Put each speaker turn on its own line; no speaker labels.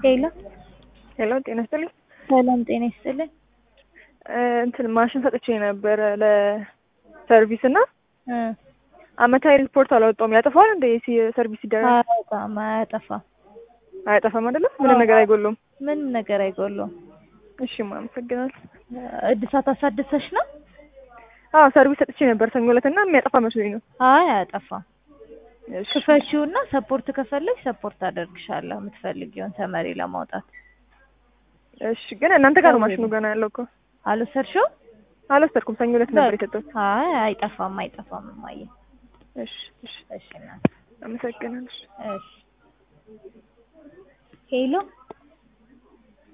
ሄሎ
ሄሎ ጤና ይስጥልኝ።
ሰላም ጤና ይስጥልኝ።
እንትን ማሽን ሰጥቼ ነበረ ለሰርቪስ እና
እ
አመታዊ ሪፖርት አላወጣውም። ያጠፋዋል እንደ ሰርቪስ ሲደረግ
አያወጣም፣ አያጠፋም፣
አያጠፋም አይደለም? ምንም ነገር አይጎሉም።
ምንም ነገር አይጎለውም።
እሺ አመሰግናለሁ።
እድሳት አሳድሰሽ ነው?
አዎ ሰርቪስ ሰጥቼ ነበር ሰኞ ዕለት እና የሚያጠፋ መስሎኝ ነው።
አይ አያጠፋም።
እሺ
ክፈቺውና ሰፖርት ከፈለግሽ ሰፖርት አደርግሻለሁ የምትፈልጊውን ተመሪ ለማውጣት።
እሺ ግን እናንተ ጋር ነው ማሽኑ ገና ያለው እኮ
አልወሰድሽውም?
አልወሰድኩም። ሰኞ ዕለት ነበር የሰጠሁት።
አይ አይጠፋም፣ አይጠፋም እማዬ።
እሺ እሺ
እሺ እናት
አመሰግናለሁ።
እሺ ሄሎ